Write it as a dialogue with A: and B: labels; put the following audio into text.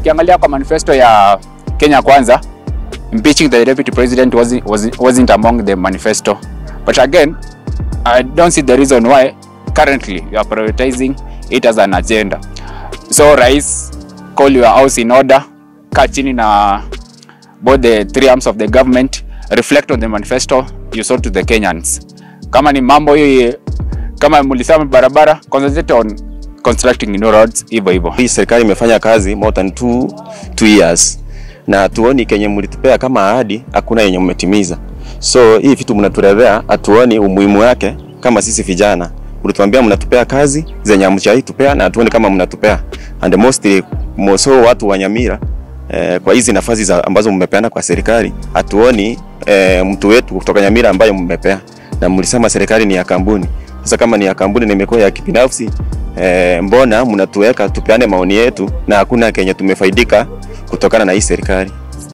A: ukiangalia kwa manifesto ya Kenya Kwanza, impeaching the deputy president wasn't, wasn't, wasn't among the manifesto. But again, I don't see the reason why currently you are prioritizing it as an agenda. So rais, call your house in order, kaa chini na both the three arms of the government, reflect on the manifesto you sold to the Kenyans. Kama ni mambo hii, kama mlisema barabara, concentrate on constructing new roads, hivyo hivyo.
B: Hii serikali imefanya kazi more than two, two years na tuoni kenye mlitupea kama ahadi, hakuna yenye mmetimiza. So hii vitu mnatulevea, hatuoni umuhimu wake kama sisi vijana. Mlituambia mnatupea kazi zenye hamchai tupea na hatuoni kama mnatupea. And mostly moso watu wa Nyamira eh, kwa hizi nafasi za ambazo mmepeana kwa serikali, hatuoni eh, mtu wetu kutoka Nyamira ambaye mmepea, na mlisema serikali ni ya kampuni. Sasa kama ni ya kampuni na imekuwa ya kibinafsi eh, mbona mnatuweka tupeane maoni yetu na hakuna kenye tumefaidika kutokana na hii serikali?